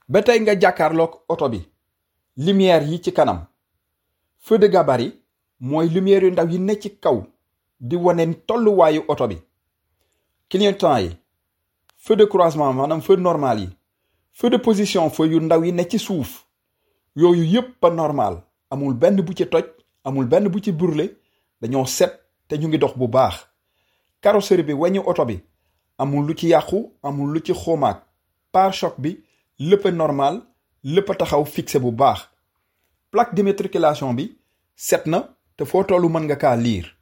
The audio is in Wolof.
ba tey nga jàkkaarloog oto bi lumière yi ci kanam feu de gabarit mooy lumière yu ndaw yi ne ci kaw di wane tolluwaayu oto bi clignotant yi feu de croisement maanaam feu normal yi feu de position feu yu ndaw yi ne ci suuf yooyu yépp a normal amul benn bu ci toj amul benn bu ci brûlé dañoo set te ñu ngi dox bu baax carrosserie bi weñu oto bi amul lu ci yàqu amul lu ci xomaag pare-choc bi lépp a normal lépp a taxaw fixé bu baax plaque d'immatriculation bi set na te foo tollu mën nga kaa liir